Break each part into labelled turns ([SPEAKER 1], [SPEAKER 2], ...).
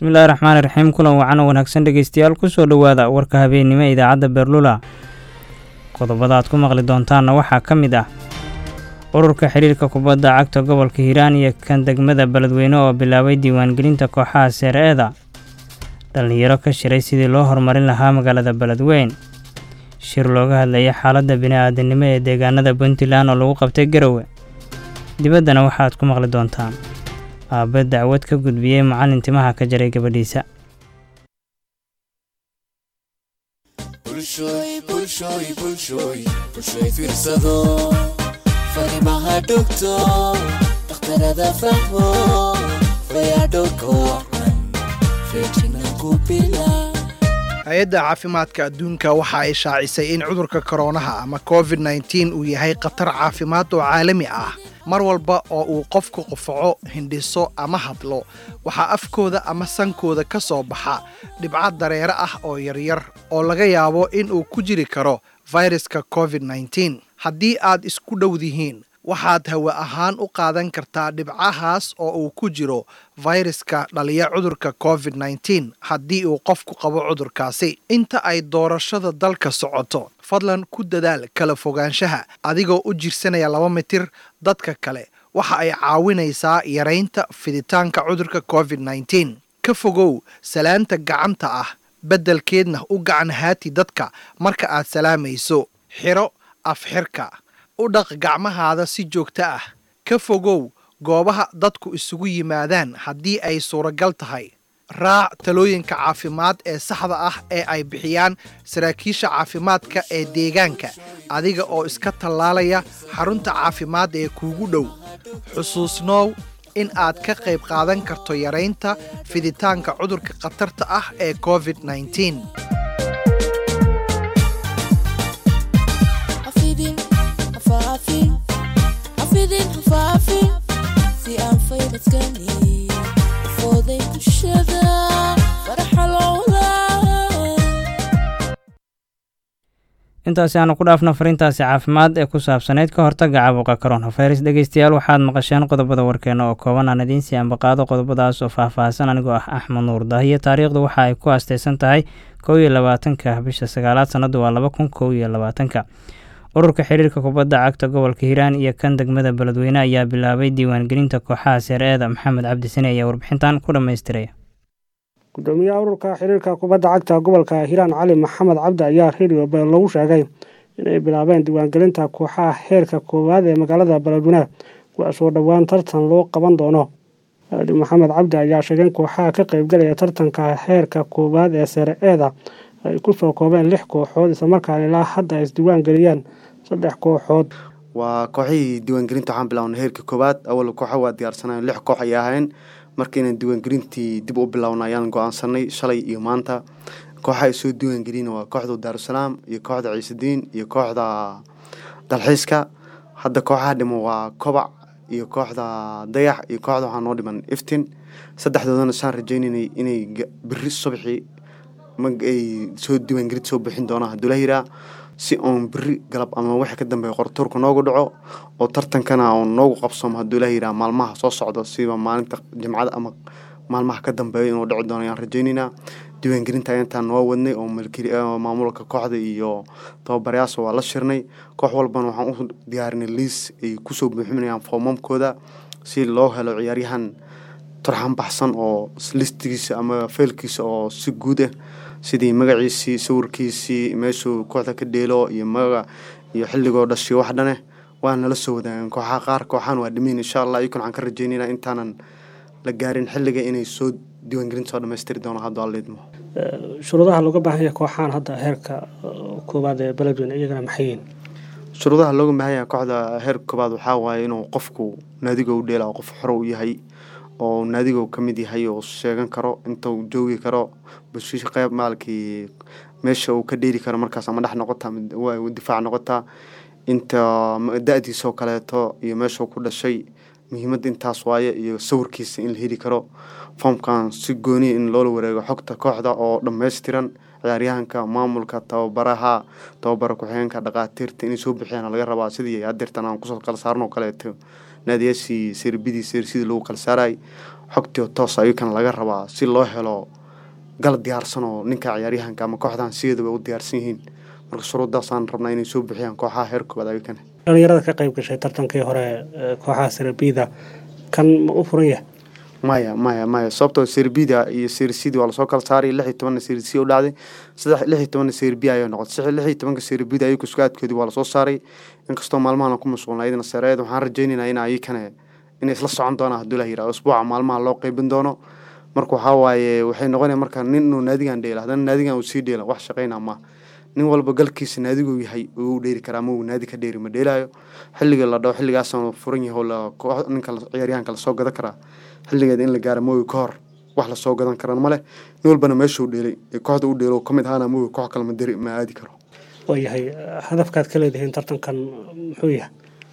[SPEAKER 1] bismillahi raxmaani raxiim kulan wacan oo wanaagsan dhegeystayaal kusoo dhowaada warka habeennimo ee idaacadda beerlula qodobada aad ku maqli doontaanna waxaa ka mid ah ururka xidhiirka kubadda cagta gobolka hiiraan iyo kan degmada beledweyne oo bilaabay diiwaangelinta kooxaha seer-eeda dhallinyaro ka shiray sidii loo horumarin lahaa magaalada beledweyn shir looga hadlayay xaaladda bini-aadanimo ee deegaanada puntland oo lagu qabtay garowe dibaddana waxaad ku maqli doontaan aabbe dacwad ka gudbiyey macallin timaha ka jaray gabadhiisa
[SPEAKER 2] hay-adda caafimaadka adduunka waxa ay shaacisay in cudurka koroonaha ama covid nneteen uu yahay khatar caafimaad oo caalami ah mar walba oo uu qofku qufaco hindhiso ama hadlo waxaa afkooda ama sankooda ka soo baxa dhibco dareere ah oo yaryar oo laga yaabo in uu ku jiri karo fayraska covid nneteen haddii aad isku dhowdihiin waxaad hawe ahaan u qaadan kartaa dhibcahaas oo uu ku jiro fayraska dhaliya cudurka covid nneteen haddii uu qofku qabo cudurkaasi inta ay doorashada dalka socoto fadlan ku dadaal kala fogaanshaha adigoo u jirsanaya laba mitir dadka kale waxa ay caawinaysaa yaraynta fiditaanka cudurka covid nneteen ka fogow salaanta gacanta ah beddelkeedna u gacan haati dadka marka aad salaamayso xiro afxirka u dhaq gacmahaada si joogto ah ka fogow goobaha dadku isugu yimaadaan haddii ay suuragal tahay raac talooyinka caafimaad ee saxda ah ee ay bixiyaan saraakiisha caafimaadka ee deegaanka adiga oo iska tallaalaya xarunta caafimaad ee kuugu dhow xusuusnoow in aad ka qayb qaadan karto yaraynta fiditaanka cudurka khatarta ah ee covid nneteen
[SPEAKER 1] intaasi aanu ku dhaafno fariintaasi caafimaad ee ku saabsanayd ka hortagga caabuqa koronafayras dhegeystayaal waxaad maqasheen qodobada warkeena oo kooban aan idiin sii ambaqaado qodobadaas oo faahfaahsan anigoo ah axmed nuur daahiyo taariikhdu waxa ay ku asteysan tahay kow iyo labaatanka bisha sagaalaad sannadu waa laba kun kow iyo labaatanka ururka xiriirka kubadda cagta gobolka hiiraan iyo kan degmada beledweyne ayaa bilaabay diiwaangelinta kooxaha seer-eeda maxamed cabdisane ayaa warbixintan ku dhammaystiray
[SPEAKER 3] gudoomiyaha ururka xiriirka kubadda cagta gobolka hiiraan cali maxamed cabdi ayaa radio beel lagu sheegay inay bilaabeen diiwaangelinta kooxaha heerka koowaad ee magaalada beledweyne kuwaasoo dhowaan tartan loo qaban doono ali maxamed cabdi ayaa sheegay in kooxaha ka qeybgalaya tartanka heerka koowaad ee seere-eeda ay kusoo koobeen lix kooxood islamarkaana ilaa hadda ay isdiiwaan geliyaan saddex kooxood
[SPEAKER 4] waa kooxihii diiwaangelinta waxaan bilaabnay heerka koowaad awal kooxa waa diyaarsanayn lix koox ay ahayn markaynan diiwaangelintii dib u bilowna ayaan go-aansanay shalay iyo maanta kooxa ay soo diiwaangelina waa kooxda daarusalaam iyo kooxda ciisediin iyo kooxda dalxiiska hadda kooxaha dhimo waa kobac iyo kooxda dayax iyo kooxda waxaa noo dhiman iftin saddexdoodana saan rajeynaynay inay beri subaxii ay soo diiwaangelinta soo bixin doonaan hadduu la yiraa si oon beri galab ama waxa ka dambeeya qortuurka noogu dhaco oo tartankana oon noogu qabsoomo hadduu la yiraa maalmaha soo socdo siba maalinta jimcada ama maalmaha ka dambeeya inuu dhici doono ayaan rajeynaynaa diiwaangelinta intaan noo wadnay oo maamulka kooxda iyo tababarayaasha waa la shirnay koox walbana waxaan u diyaarinay liis ay kusoo buuxinayaan foomamkooda si loo helo ciyaaryahan turxan baxsan oo listigiisa ama feelkiisa oo si guud ah sidii magaciisii sawirkiisii meeshuu kooxda ka dheelo iyo magaga iyo xilligoo dhashay wax dhane waa nala soo wadaagan kooxaha qaar kooxahan waa dhimeyn insha allah iyakun waxaan ka rajeynayna intaanan la gaarin xilliga inay soo diiwaangelinta soo dhamaystiri doono hadduu allaidmo
[SPEAKER 3] shuruudaha looga baahan yahay kooxahan hadda heerka koowaad ee beledweyne iyagana maxay yihiin
[SPEAKER 4] shuruudaha looga baahan yahay kooxda heerka koowaad waxaa waaye inuu qofku naadiga u dheela qof xoro u yahay oo naadigo ka mid yahay oo sheegan karo inta uu joogi karo bashiisha qeyb maalkii meesha uu ka dheeri karo markaas ama dhex noqota difaac noqotaa inta da-diisoo kaleeto iyo meeshuu ku dhashay muhiimadda intaas waaye iyo sawirkiisa in la heli karo foomkan si gooniya in loola wareego xogta kooxda oo dhammaystiran ciyaaryahanka maamulka tababaraha tababara ku-xigeenka dhaqaatiirta inay soo bixiyaan laga rabaa sidii hadeertan aan kusoo kala saarno kaleeto naadiyaashii serbidii sersidii lagu kala saaray xogtio toos ayakana laga rabaa si loo helo gal diyaarsan oo ninka ciyaaryahanka ama kooxdahan sideedaba u diyaarsan yihiin marka shuruuddaasaan rabnaa inay soo bixiyaan kooxaha heer koowaad ayakana
[SPEAKER 3] dhalinyarada ka qayb gashay tartankii hore kooxaha serbida kan ma u furan yahay
[SPEAKER 4] maya maya maya sababtoo serbida iyo sersidi waa lasoo kala saaray lix iyo tobanna sersi u dhacday saddex lix iyo tobanna serbiya ayay noqotay lix iyo tobanka serbida ayagu sugaadkoodii waa lasoo saaray inkastoo maalmahan ku mashquulna iyadana sareed waxaan rajaynaynaa in ayakana inay isla socon doonaan hadduu la yiraahdo usbuuca maalmaha loo qeybin doono marka waxaa waaye waxay noqonaya marka nin inuu naadigan dheela haddana naadigan uu sii dheela wax shaqayna ma nin walba galkiisa naadiguu yahay uu dheeri karaa ama uu naadi ka dheeri ma dheelaayo xilliga la dhaho xilligaasaan furan yahay oo ninka ciyaaryahanka lasoo gadan karaa xilligeeda in la gaara moogi ka hor wax lasoo gadan karan ma leh nin walbana meeshuu dheelay ee kooxda u dheelo ka mid ahaana moogi koox kale ma deri ma aadi karo
[SPEAKER 3] waayahay hadafkaad ka leedihiin tartankan muxuu yahay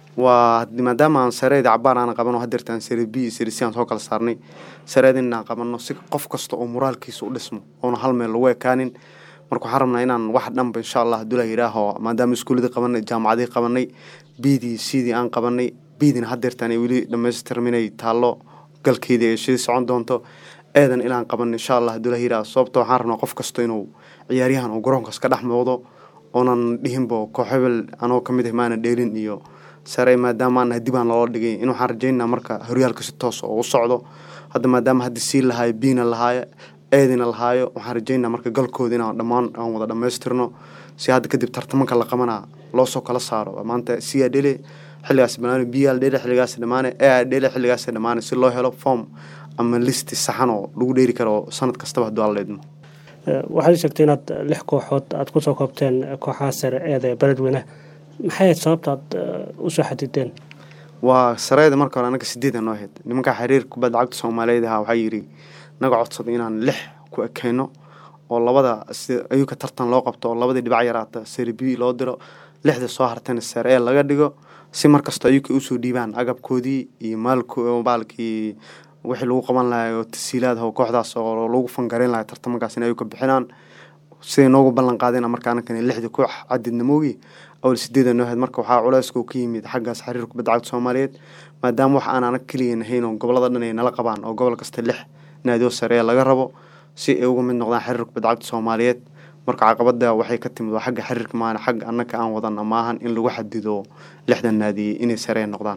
[SPEAKER 4] waa maadaama aan sareed cabaan aan qabano hadeertaan sare b sare c aan soo kala saarnay sareed inaan qabano si qof kasta oo moraalkiisa u dhismo oona hal meel lagu ekaanin marka waxaan rabnaa inaan wax dhanba insha allah hadduu la yidhaaho maadaama iskuuladii qabanay jaamacadii qabanay bdii cdii aan qabanay bdina hadeertaan ay weli dhamaystirminay taallo galkeydii ay shii socon doonto eedan ilaan qaban insha allah hadduu la yidhaaho sababta waxaan rabnaa qof kasta inuu ciyaaryahan uu garoonkaas ka dhex muuqdo oonan dhihinba koox hebel anoo kamid ah maana dheelin iyo sare maadaama aan dib aan loola dhigay in waxaan rajaynaa marka horyaalka si toos oo u socdo hadda maadaama hadda sii lahaayo biina lahaayo eedina lahaayo waxaan rajaynaa marka galkooda inaan dhammaan aan wada dhammaystirno si hadda kadib tartamanka la qabanaa loo soo kala saaro maanta siyaa dhele xilligaas banaani biyaa dhele xilligaas dhamaane ee dhele xilligaas dhamaane si loo helo form ama listi saxan oo lagu dheeri karo sanad kastaba hadduu aan leedmo
[SPEAKER 3] waxaad sheegtay inaad lix kooxood aada kusoo koobteen kooxaha sare eeda beledweyne maxay sababta aad usoo xadideen
[SPEAKER 4] waa sareeda marka hore anaga sideeda noo ahayd nimanka xiriir kubadda cagta soomaaliyeed ahaa waxaa yidhi naga codsaday inaan lix ku ekeyno oo labada ayuka tartan loo qabto oo labadii dhibac yaraata sare b loo diro lixda soo hartayna sare ee laga dhigo si markasta ayuka usoo dhiibaan agabkoodii iyo maalkii wixii lagu qaban lahay oo tasiilaadaho kooxdaas oo lagu fangareyn lahay tartamankaas in ayuka bixinaan siday noogu ballan qaadeen marka anakan lixda koox cadidna moogi awal sideeda noo ahayd marka waxaa culeyska ka yimid xaggaas xiriir kubadda cagta soomaaliyeed maadaama wax aan anag keliya nahayn oo gobolada dhan ay nala qabaan oo gobol kasta lix naadioo sare ee laga rabo si ay uga mid noqdaan xiriir kubadda cagta soomaaliyeed marka caqabada waxay ka timid waa xagga xiriirka maana xagga annaka aan wadana maahan in lagu xadido lixdan naadiye inay saree noqdaan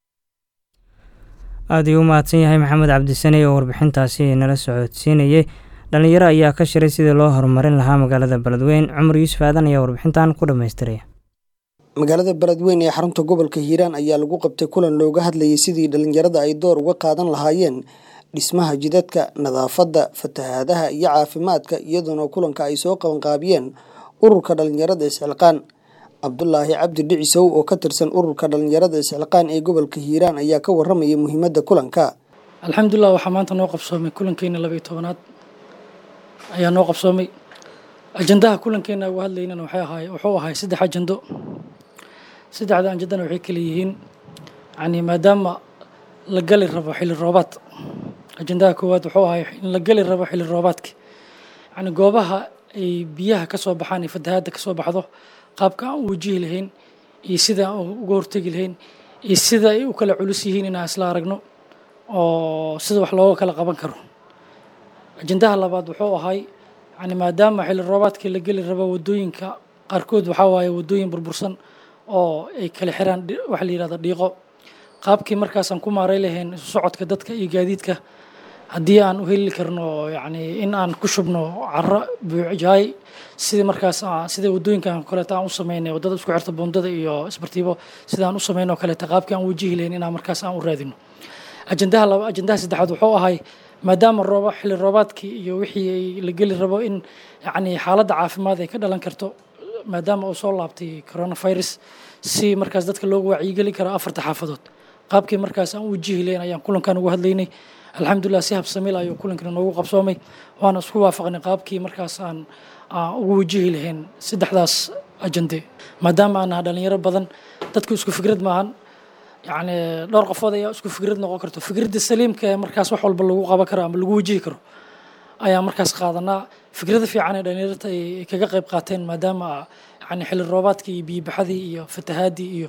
[SPEAKER 1] aada iyuu u mahadsan yahay maxamed cabdisaney oo warbixintaasi nala socodsiinayay dhalinyaro ayaa ka shiray sidii loo horumarin lahaa magaalada beledweyn cumar yuusuf aadan ayaa warbixintan ku dhammaystiraya
[SPEAKER 5] magaalada beledweyn ee xarunta gobolka hiiraan ayaa lagu qabtay kulan looga hadlayay sidii dhalinyarada ay door uga qaadan lahaayeen dhismaha jidadka nadaafadda fatahaadaha iyo caafimaadka iyadoona kulanka ay soo qabanqaabiyeen ururka dhalinyarada isxilqaan cabdulaahi cabdi dhicisow oo ka tirsan ururka dhalinyarada isxilqaan ee gobolka hiiraan ayaa ka waramaya muhiimadda kulanka
[SPEAKER 6] alxamdulilah waxaa maanta noo qabsoomay kulankeena labaiyo tobanaad ayaa noo qabsoomay ajandaha kulankeena uga hadlaynana waxay ahaay wuxuu ahay saddex ajando saddexda ajandana waxay kala yihiin yani maadaama la gali rabo xilli roobaad ajandaha koowaad wuxuu ahay in la gali rabo xilli roobaadka yani goobaha ay biyaha ka soo baxaan iyo fatahaadda ka soo baxdo qaabka aan u wajihi lahayn iyo sida aan uga hortegi lahayn iyo sida ay u kala culus yihiin inaan isla aragno oo sida wax looga kala qaban karo ajandaha labaad wuxuu ahay yani maadaama xilli roobaadkii la geli rabo wadooyinka qaarkood waxaa waaye wadooyin burbursan oo ay kala xiraan waxa la yihahda dhiiqo qaabkii markaasaan ku maaray lahayn isu socodka dadka iyo gaadiidka haddii aan u heli karno yani in aan ku shubno caro buujaay sidii markaas sida wadooyinkan kaleeto aan u sameynay wadada isku xirta bundada iyo isbartiibo sida aan u sameynay oo kaleeto qaabkii aan wajihi lahayn inaan markaas aan u raadino ajandaha laba ajandaha saddexaad wuxuu ahay maadaama rooba xilli roobaadkii iyo wixii ay la geli rabo in yani xaaladda caafimaad ay ka dhalan karto maadaama uu soo laabtay coronavirus si markaas dadka loogu wacyigeli karo afarta xaafadood qaabkii markaas aan u wajihi lahayn ayaan kulankan ugu hadlaynay alxamdulilah si habsamil ayuu kulankana noogu qabsoomay waana isku waafaqnay qaabkii markaas aan ugu wajihi lahayn saddexdaas ajande maadaama aan naha dhalinyaro badan dadku isku fikrad maahan yani dhowr qofood ayaa isku fikrad noqon karto fikradda saliimka ee markaas wax walba lagu qaban karo ama lagu wajihi karo ayaa markaas qaadanaa fikrada fiican ee dhalinyarta ay kaga qayb qaateen maadaama yani xilli roobaadkii iyo biyibaxadii iyo fatahaadii iyo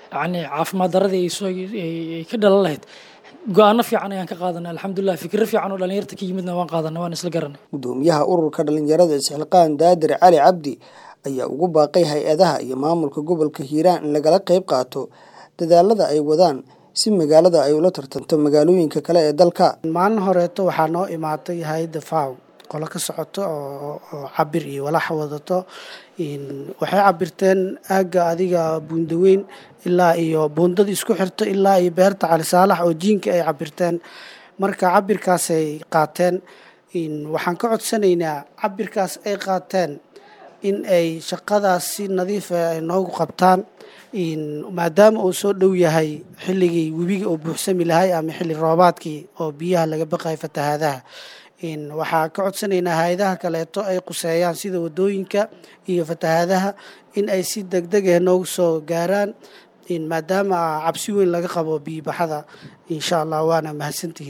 [SPEAKER 6] yacni caafimaad daradii ay soo ay ka dhalan lahayd go-aano fiican ayaan ka qaadanay alxamdulilah fikiro fiican oo dhalinyarta ka yimidna waan qaadanay waan isla garanay
[SPEAKER 5] gudoomiyaha ururka dhalinyarada isxilqaan daadir cali cabdi ayaa ugu baaqay hay-adaha iyo maamulka gobolka hiiraan in lagala qayb qaato dadaalada ay wadaan si magaalada ay ula tartanto magaalooyinka kale ee dalka
[SPEAKER 7] maalin horeeto waxaa noo imaatay hay-adda faw qolo ka socoto oo cabir iyo walax wadato waxay cabirteen aagga adiga buundaweyn ilaa iyo buundada isku xirto ilaa iyo beerta cali saalax oo jiinka ay cabirteen marka cabirkaasay qaateen waxaan ka codsanaynaa cabirkaas ay qaateen in ay shaqadaas si nadiifa ay noogu qabtaan maadaama uu soo dhow yahay xilligii webiga oo buuxsami lahay ama xilli roobaadkii oo biyaha laga baqayo fatahaadaha waxaa ka codsanaynaa hay-adaha kaleeto ay quseeyaan sida wadooyinka iyo fatahaadaha in ay si degdeg ah noogu soo gaaraan maadaama cabsi weyn laga qabo biyibaxada insha allah waana mahadsantihiin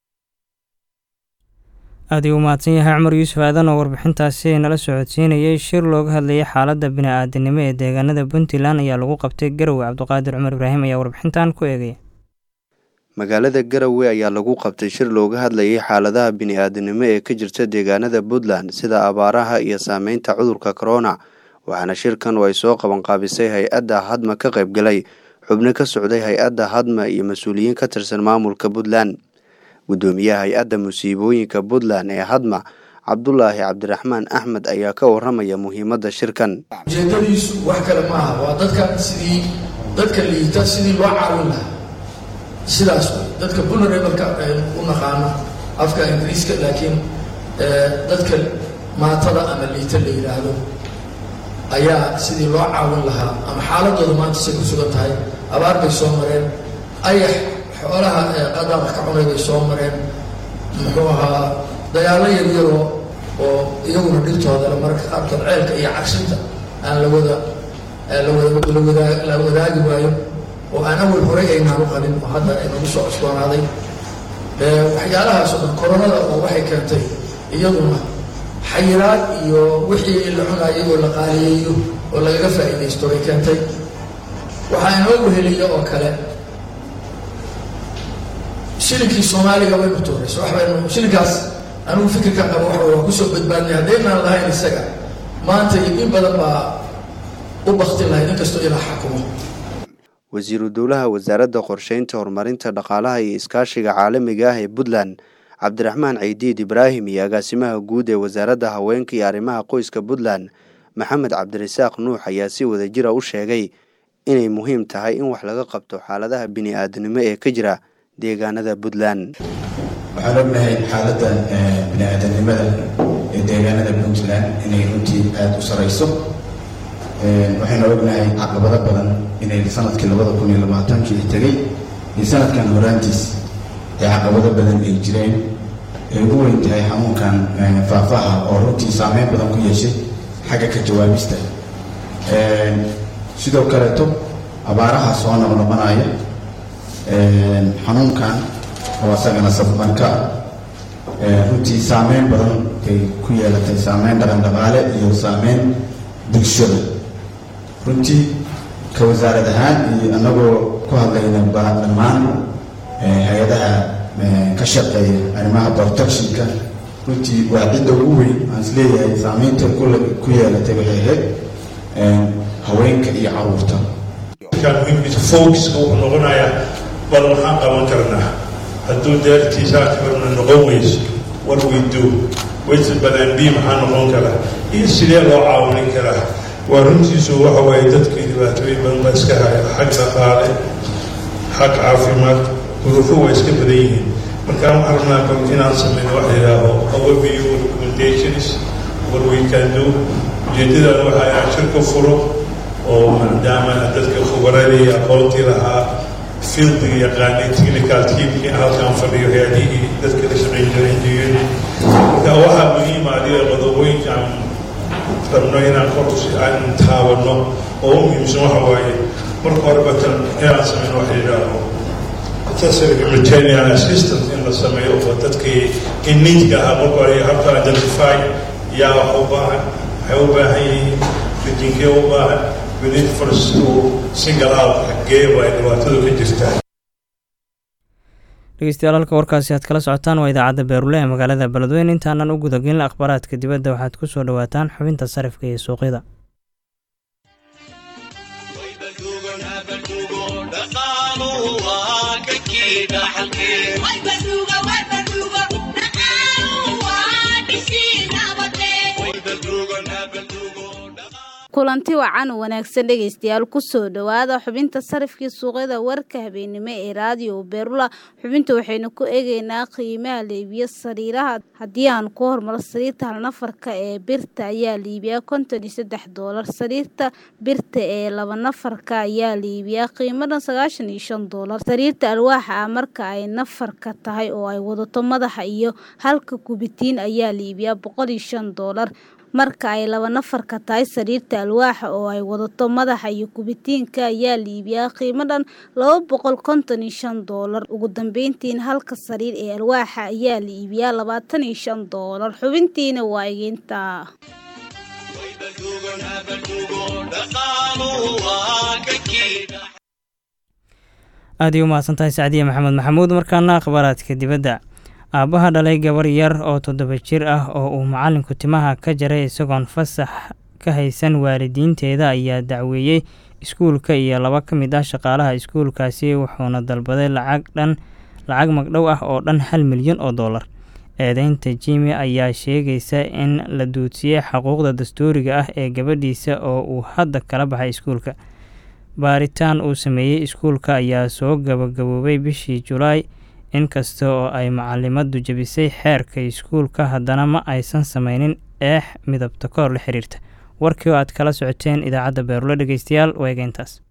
[SPEAKER 1] aad ii u mahadsan yahay cumar yuusuf aadan oo warbixintaasi nala socodsiinayay shir looga hadlayay xaaladda bini-aadanimo ee deegaanada puntland ayaa lagu qabtay garowe cabdiqaadir cumar ibraahim ayaa warbixintan ku eegaya
[SPEAKER 8] magaalada garowe ayaa lagu qabtay shir looga hadlayay xaaladaha bini-aadanimo ee ka jirta deegaanada puntland sida abaaraha iyo saameynta cudurka corona waxaana shirkan oo ay soo qabanqaabisay hay-adda hadma ka qaybgalay xubno ka socday hay-adda hadma iyo mas-uuliyiin ka tirsan maamulka puntland guddoomiyaha hay-adda musiibooyinka puntland ee hadma cabdulaahi cabdiraxmaan axmed ayaa ka waramaya muhiimadda shirkan
[SPEAKER 9] ujeedadiisu wax kale maaha waa dadka sidii dadka liita sidii loo caawin lahaa sidaas wey dadka vulnerableka u naqaano afka ingiriiska laakiin dadka maatada ama liita la yidhaahdo ayaa sidii loo caawin lahaa ama xaaladooda maanta say ku sugan tahay abaar bay soo mareen ayax xoolaha qadaamka ka cunay bay soo mareen muxuu ahaa dagaalo yaryaroo oo iyaguna dhibtoodale mararka qaarkood ceelka iyo cagshinta aan lawada la wadaagi waayo oo aan awal horay aynaan u qabin oo hadda aynagu soo cusboonaaday waxyaalahaas oo dhan koronada oo waxay keentay iyaduna xayiraad iyo wixii la cunaayay oo la qaaliyeeyo oo lagaga faa'iidaysto bay keentay waxaa inoo weheliya oo kale shilinkii soomaaliga waynu tuurayso wax baynu shilinkaas anigu fikirka qabo waxa waa kusoo badbaadnay haddaynaan lahayn isaga maanta iyo in badan baa u bakti lahayd inkastoo ilaa xakumo
[SPEAKER 8] wasiiru dowlaha wasaaradda qorsheynta horumarinta dhaqaalaha iyo iskaashiga caalamiga ah ee puntland cabdiraxmaan ceydiid ibraahim iyo agaasimaha guud ee wasaaradda haweenka iyo arrimaha qoyska puntland maxamed cabdirasaaq nuux ayaa si wadajira u sheegay inay muhiim tahay in wax laga qabto xaaladaha bini-aadanimo ee ka jira deegaanada puntland
[SPEAKER 10] waxaan ognahay xaaladda bini-aadanimada ee deegaanada puntland inay runtii aada u sareyso waxaynu ognahay caqabado badan inay sanadkii labada kun iyo labaatankii tegay iyo sanadkan horaantiis ee caqabado badan ay jireen ay ugu weyn tahay xanuunkan faahfaaha oo runtii saameyn badan ku yeeshay xagga ka jawaabista sidoo kaleeto abaaraha soo noqnoqonaya xanuunkan oo asagana safmarka runtii saameyn badan ay ku yeelatay saameyn dhaqan dhaqaale iyo saameyn bulshada runtii ka wasaarad ahaan iyo annagoo ku hadlayna ba dhammaan hay-adaha ka shaqeeya arrimaha protectionka runtii waa cidda ugu weyn aan is leeyahay saameynta ku yeelatay waxay ahayd haweenka iyo caruurta
[SPEAKER 11] focuska wuxuu noqonayaa bal waxaan qaban karnaa hadduu daartiisaa kabarna noqon weyso war weydo waysa badan bi maxaa noqon karaa iyo sidee loo caawin karaa waa runtiisu waxa waaye dadkii dhibaatooyin badan baa iska haya xag dhaqaale xag caafimaad duruufo waa iska badan yihiin markaan waxaan rabnaa bal inaan sameyno wax yidhaaho overview recommendations war we can do ujeedadan waxa aan shirka furo oo maadaama dadka khubaradii aqoontii lahaa fieldiga yaqaanay technical teamkii halkaan fadhiyo hay-adihii dadka la shaqayn jiray engineering marka waxaa muhiima adiga qodobooyinka aan rabno inaan korsi aan taabano oo u muhiimsan waxa waaye marka hore batan inaan sameyno wax yidhaaho accessory humanitarian assistance in la sameeyo oo dadkii in needka ahaa marka hore habka identify yaa wax u baahan waxay u baahan yihiin rajinkee u baahan we need first to single out xaggee waa ay dhibaatadu ka jirtaa
[SPEAKER 1] dhegeystayaal halka warkaasi aad kala socotaan waa idaacadda beerule ee magaalada beledweyne intaanan u gudagelin akhbaaraadka dibadda waxaad ku soo dhowaataan xubinta sarifka iyo suuqyada
[SPEAKER 12] kulanti wacan wanaagsan dhegaystayaal kusoo dhowaada xubinta sarifkii suuqyada warka habeenimo ee raadiyo beerula xubinta waxaynu ku eegeynaa qiimaha liibiya sariiraha haddii aan ku hormaro sariirta halnafarka ee birta ayaa liibiyaa konton iyo saddex doolar sariirta birta ee laba nafarka ayaa liibiyaa qiimadan sagaashan iyo shan doolar sariirta alwaaxa ah marka ay nafarka tahay oo ay wadato madaxa iyo halka kubitiin ayaa liibiyaa boqol iyo shan doolar marka ay laba nafarka tahay sariirta alwaaxa oo ay wadato madaxa iyo kubitiinka ayaa liibiyaa qiimadan laba boqol konton iyo shan doolar ugu dambeyntiina halka sariir ee alwaaxa ayaa liibiyaa labaatan iyo shan doolar xubintiina waa egeynta
[SPEAKER 1] aad ay u mahadsantahay sacdiye maxamed maxamuud markaana akhbaaraadka dibadda aabbaha dhalay gabar yar oo toddoba jir ah oo uu macalinku timaha ka jaray isagoon fasax ka haysan waalidiinteeda ayaa dacweeyey iskuulka iyo laba ka mid ah shaqaalaha iskuulkaasi wuxuuna dalbaday lacag dhan lacag magdhow ah oo dhan hal milyan oo dollar eedeynta jimi ayaa sheegaysa in la duudsiyey xuquuqda dastuuriga ah ee gabadhiisa oo uu hadda kala baxay iskuulka baaritaan uu sameeyey iskuulka ayaa soo gabagaboobay bishii julaay inkasta oo ay macalimaddu jebisay xeerka iskuulka haddana ma aysan sameynin eex midabta koor la xiriirta warkii oo aad kala socoteen idaacadda beerule dhegeystayaal waa egeyntaas